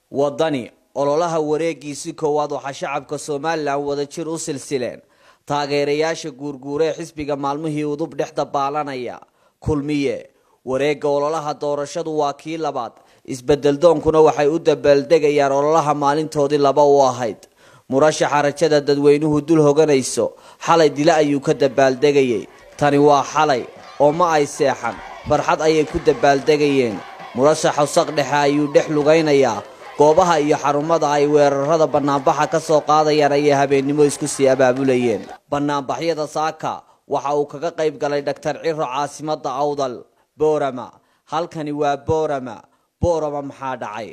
waddani ololaha wareegiisii koowaad waxaa shacabka somalilan wadajir u silsileen taageerayaasha guurguuree xisbiga maalmihii udub dhex dabaalanaya kulmiye wareegga ololaha doorashadu waa kii labaad isbedeldoonkuna waxay u dabaaldegayaan ololaha maalintoodii laba u ahayd murashaxa rajada dadweynuhu dul hoganayso xalay dile ayuu ka dabaaldegayay tani waa xalay oo ma ay seexan farxad ayay ku dabaaldegayeen murashaxa saq dhexe ayuu dhex lugaynayaa goobaha iyo xarumada ay weerarada banaanbaxa ka soo qaadayaan ayay habeennimo isku sii abaabulayeen banaanbaxyada saaka waxa uu kaga qayb galay dhaktar ciro caasimada awdal boorama halkani waa boorama boorama maxaa dhacay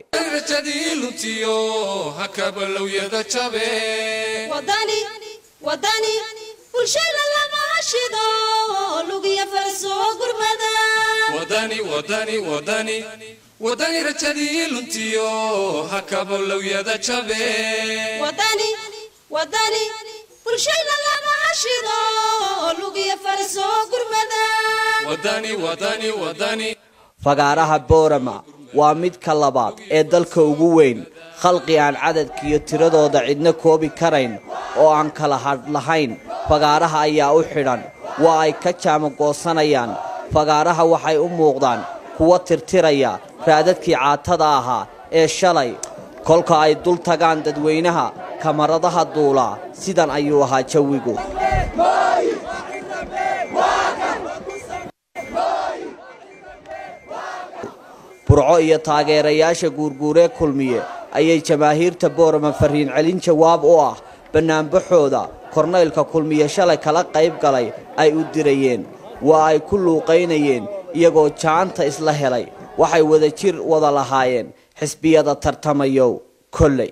wadani rajadii luntiyo hakabollowyada fagaaraha boorama waa mid ka labaad ee dalka ugu weyn khalqi aan cadadkiiyo tiradooda cidna koobi karayn oo aan kala hadh lahayn fagaaraha ayaa u xidhan waa ay ka jaamagoosanayaan fagaaraha waxay u muuqdaan kuwa tirtiraya raadadkii caatada ahaa ee shalay kolka ay dul tagaan dadweynaha kamaradaha duulaa sidan ayuu ahaa jawigu burco iyo taageerayaasha guurguuree kulmiye ayay jamaahiirta boorama fariin celin jawaab u ah bannaanbaxooda kornaylka kulmiye shalay kala qayb galay ay u dirayeen waa ay ku luuqaynayeen iyagoo jaanta isla helay waxay wada jir wada lahaayeen xisbiyada tartamayow kolley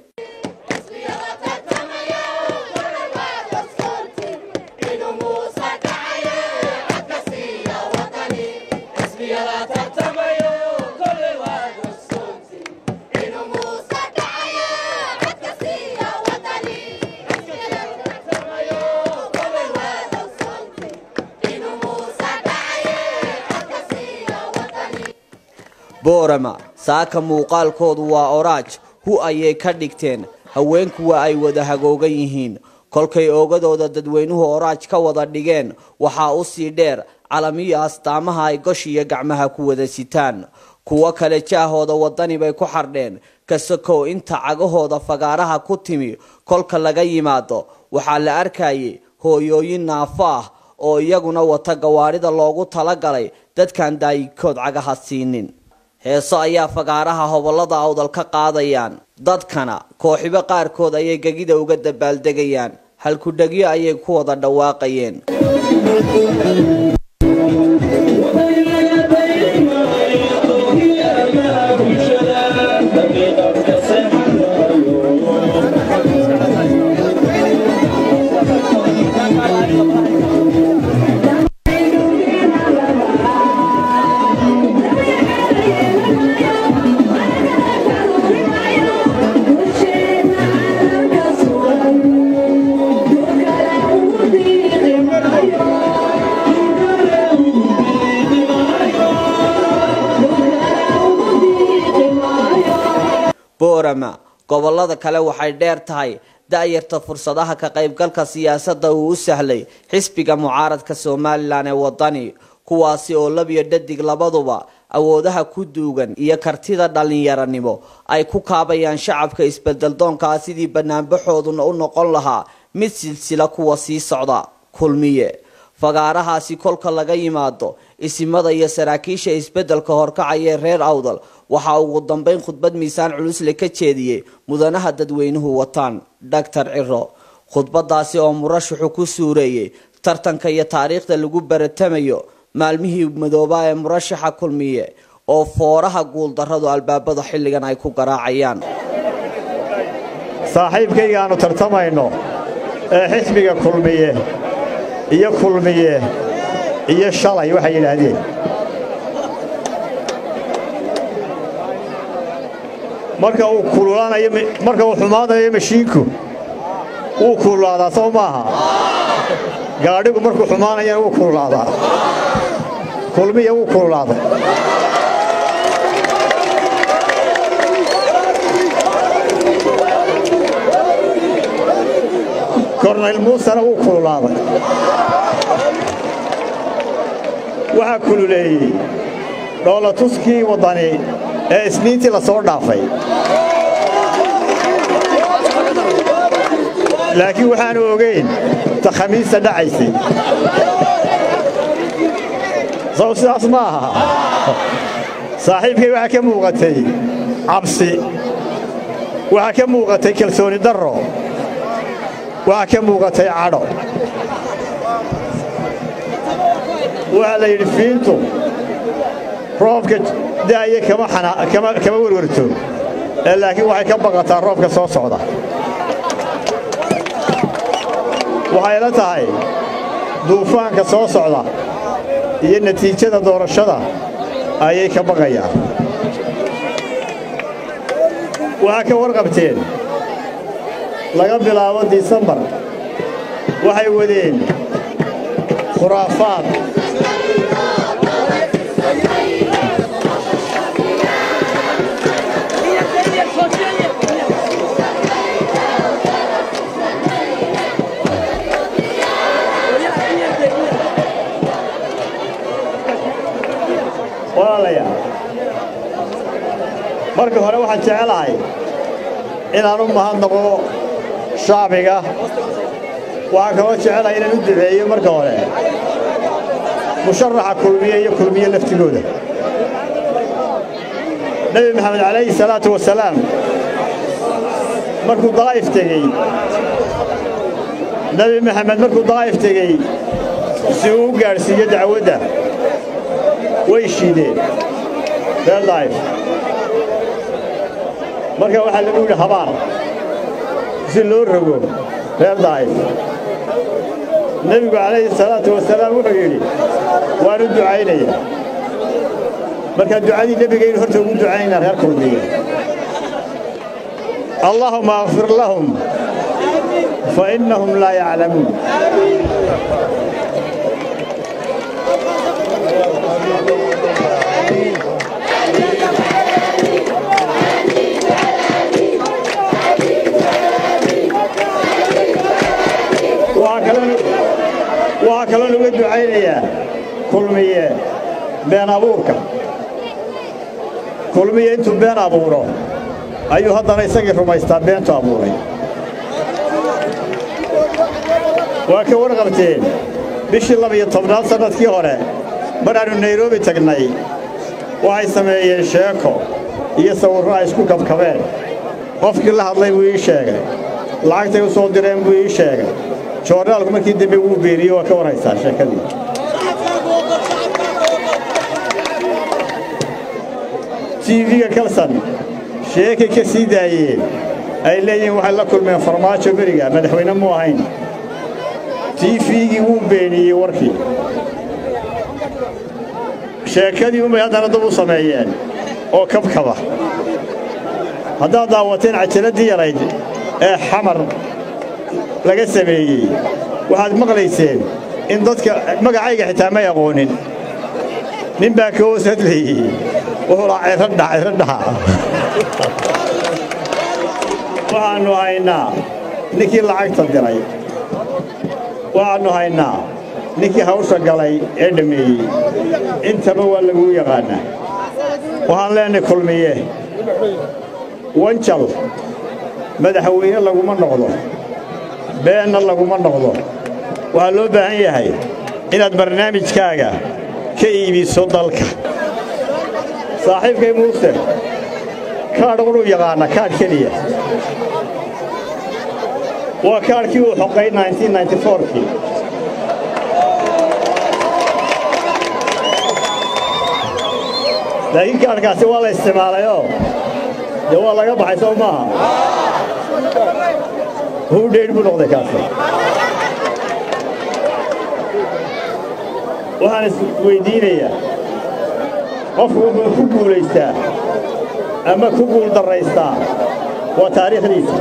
boorama saaka muuqaalkoodu waa oraaj hu ayay ka dhigteen haweenku waa ay wada hagoogan yihiin kolkay oogadooda dadweynuhu oraaj ka wada dhigeen waxaa u sii dheer calamiyo astaamaha ay gosh iyo gacmaha ku wada sitaan kuwo kale jaahooda wadani bay ku xardheen kasakow inta cagahooda fagaaraha ku timi kolka laga yimaado waxaa la arkayay hooyooyin naafo ah oo iyaguna wata gawaadhida loogu talagalay dadkaan daayikood cagaha siinin heeso ayaa fagaaraha hobollada awdal ka qaadayaan dadkana kooxibo qaarkood ayay gegida uga dabaaldegayaan halkudhegyo ayay ku wada dhawaaqayeen boorama gobollada kale waxay dheer tahay da-yarta fursadaha ka qaybgalka siyaasadda uu u sahlay xisbiga mucaaradka somalilan ee wadani kuwaasi oo labiyo dhadig labaduba awoodaha ku duugan iyo kartida dhallinyaranimo ay ku kaabayaan shacabka isbedeldoonkaa sidii banaanbaxooduna u noqon lahaa mid silsila kuwa sii socda kulmiye fagaarahaasi kolka laga yimaado isimada iyo saraakiisha isbedelka horkacayee reer awdal waxaa ugu dambeyn khudbad miisaan culusle ka jeediyey mudanaha dadweynuhu wataan dhaktar ciro khudbadaasi oo murashaxu ku suureeyey tartanka iyo taariikhda lagu baratamayo maalmihii madoobaa ee murashaxa kulmiye oo fooraha guuldarradu albaabada xilligan ay ku garaacayaan saaxiibkayga aanu tartamayno ee xisbiga kulmiye iyo kulmiye iyo shalay waxay yidhaahdeen marka uu kululaanayo marka uu xumaanayo mashiinku wuu kululaadaa soo maaha gaadhigu markuu xumaanayana wuu kululaadaa kulmiya wuu kululaaday kornayl muusena wuu kululaaday waxaa kululeeyey dhoolatuskii waddani ee isniintii la soo dhaafay laakiin waxaanu ogayn ta khamiista dhacaysay sow sidaas ma aha saaxiibkay waxaa ka muuqatay cabsi waxaa ka muuqatay kalsooni darro waxaa ka muuqatay cadho waxaa la yidhi fiintu roobka da'aya kama werwarto ee laakiin waxay ka baqataa roobka soo socda waxay la tahay duufaanka soo socda iyo natiijada doorashada ayay ka baqayaan waxaa ka warqabteen laga bilaabo disembar waxay wadeen khuraafaad walaalayaal marka hore waxaan jecelahay inaan u mahadnaqo shacbiga waxaan kaloo jecelahay inaan u duceeyo marka hore musharaxa kulmiye iyo kulmiye laftigooda nebi maxamed calayhi salaatu wasalaam markuu daa'if tegey nebi maxamed markuu daa'if tegey si uu u gaadhsiiyo dacwadda way shiideen reer daa'if marka waxaa lagu yidhi habaar si loo rogo reer daa'if nebigu calayhi salaatu wasalaam wuxuu yidhi waan u ducaynaya markaa ducadii nebigaynu horta ugu ducaynaa reer kulmiye allaahuma akfir lahum fa innahum laa yaclamuun waxaa kaloo laga ducaynayaa kulmiye been abuurka kulmiye intuu been abuuro ayuu haddana isagii rumaystaa beentu abuuray waa ka warqabteen bishii labiyo tobnaad sannadkii hore mar aannu nairobi tagnay waxay sameeyeen sheeko iyo sawirro ay isku kabkabeen qofkii la hadlay buu ii sheegay lacagtay u soo direen buu ii sheegay joornaalku markii dambe wuu beeriye waa ka warhaysaa sheekadii tv-ga kalsan sheekay ka sii daayeen ay leeyihiin waxay la kulmeen farmaajo beriga madaxweyne mu ahayn tifigii wuu beeniyey warkii sheekadii unbay haddana dab u sameeyeen oo kabkaba haddaad daawateen cajaladii yarayd ee xamar laga sameeyey waxaad maqlayseen in dadka magacayga xitaa may aqoonin nin baa ka hoos hadlayey wuxuu laa ciradha ciradhaha waxaannu haynaa ninkii lacagta diray waxaannu haynaa ninkii hawsha galay ee dhammeeyey intaba waa laguu yaqaannaa waxaan leenahay kulmiye wanjal madaxweyne laguma noqdo beenna laguma noqdo waxaa loo baahan yahay inaad barnaamijkaaga ka iibiso dalka saaxiibkay muuse kaadh qudhuu yaqaana kaadh keliya waa kaadhkii uu xoqay kii laakiin kaadhkaasi waa la isticmaalayoo dee waa laga baxay soo maaha hudheydh buu noqday kaasi waxaan is weyddiinayaa qofku wuxuu ku guulaystaa ama ku guuldarraystaa waa taariikhdiisa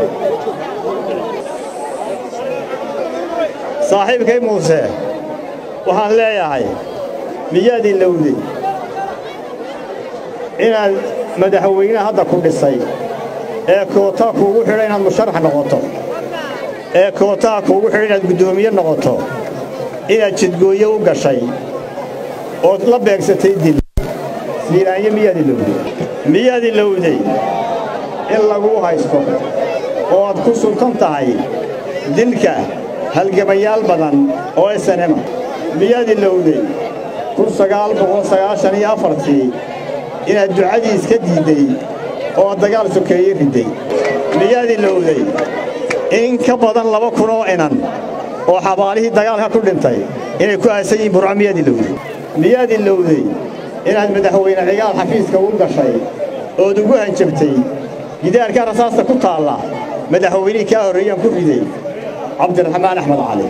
saaxiibkay muuse waxaan leeyahay miyaad ilowday inaad madaxweyne hadda ku dhisay ee koota kuugu xidha inaad musharax noqoto ee kootaha kuugu xidhan inaad guddoomiye noqoto inaad jidgooye u gashay ood la beegsatay dil siiraanyo miyaad ilowday miyaad ilowday in laguu haysto oo aad ku suntan tahay dilka halgamayaal badan oo esanema miyaad ilowday ii inaad ducadii iska diidday oo aad dagaal sokeeye ridday miyaad ilowday in ka badan laba kun oo inan oo xabaalihii dagaalka ku dhintay inay ku aasan yihiin burco miyaad ilowday miyaad ilowday inaad madaxweyne cigaal xafiiska u gashay ood ugu hanjabtay gidaarka rasaasta ku taalla madaxweynihii kaa horreeyaan ku riday cabdiraxmaan axmed cali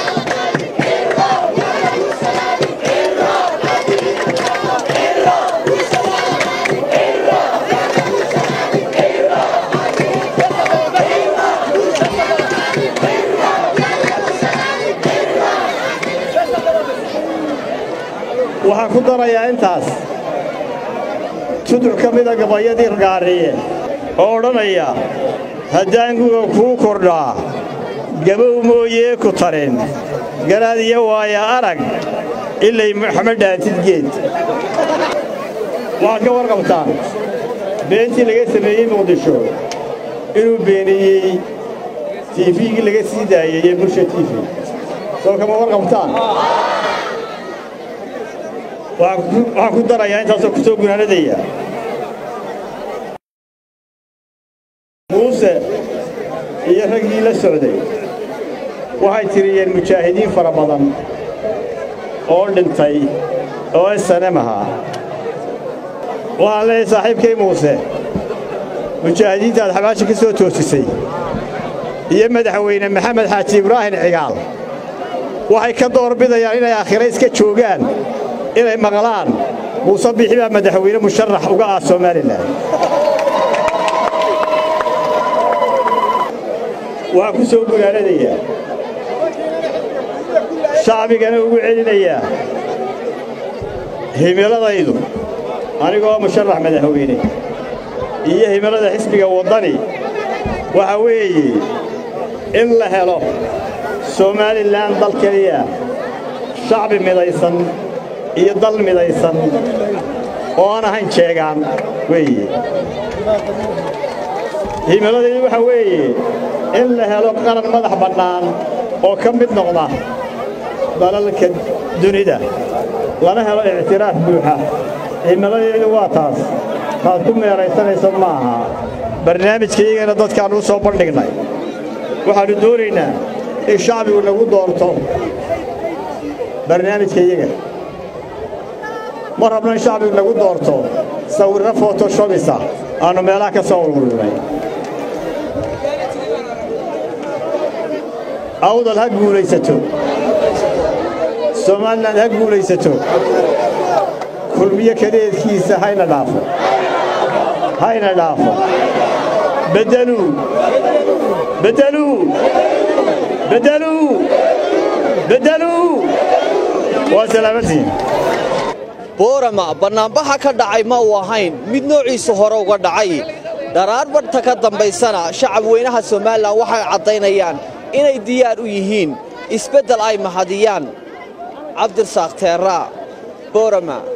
waxaan ku darayaa intaas tuduc ka mida gabayadii gaariye oo odhanaya haddaan guga kuu kordhaa gabow mooyee ku tarin garaad iyo waaya arag ilay maxamed dhaantid geed waxaad ka warqabtaan beentii laga sameeyey muqdisho inuu beeniyey tiifigii laga sii daayey ee bulsha tiifi soo kama warqabtaan waxaan ku darayaa intaasoo ku soo gunaanadaya muuse iyo raggii la socday waxay tiriyeen mujaahidiin fara badan oo dhintay oo esanem ahaa waxaan leeyahay saaxiibkay muuse mujaahidiintaad xabaasha ka soo toosisay iyo madaxweyne maxamed xaaji ibraahim cigaal waxay ka doorbidayaan inay aakhira iska joogaan inay maqlaan muuse bixi baa madaxweyne musharax uga ah somalilan waxaan ku soo gunaanadayaa shacbigana ugu celinayaa himiladaydu anigoo musharax madaxweyne iyo himilada xisbiga waddani waxa weeye in la helo somalilan dal keliya shacbi midaysan iyo dal midaysan oo aan ahayn jeegaan weeye himiladaydu waxa weeye in la helo qaran madax bannaan oo ka mid noqda dalalka dunida lana helo ictiraaf buuxa himiladaydu waa taas taad ku meeraysanaysa ma aha barnaamijkaiyagana dadkaannu u soo bandhignay waxaannu doonaynaa in shacbigu nagu doorto barnaamijkayaga ma rabno in shacbigu nagu doorto sawirro fotoshobisa aannu meelaha ka soo ururinay awdal ha guulaysato somalilan ha guulaysato kulmiyo kadeedkiisa hayna dhaafo hayna dhaafo beddeluu beddeluu beddeluu beddeluu waa salaamantiin boorama bannaanbaxa ka dhacay ma uu ahayn mid noociisu hore uga dhacay dharaar badhta ka dambaysana shacab weynaha somalilan waxay caddaynayaan inay diyaar u yihiin isbeddel ay mahadiyaan cabdirasaaq teeraa boorama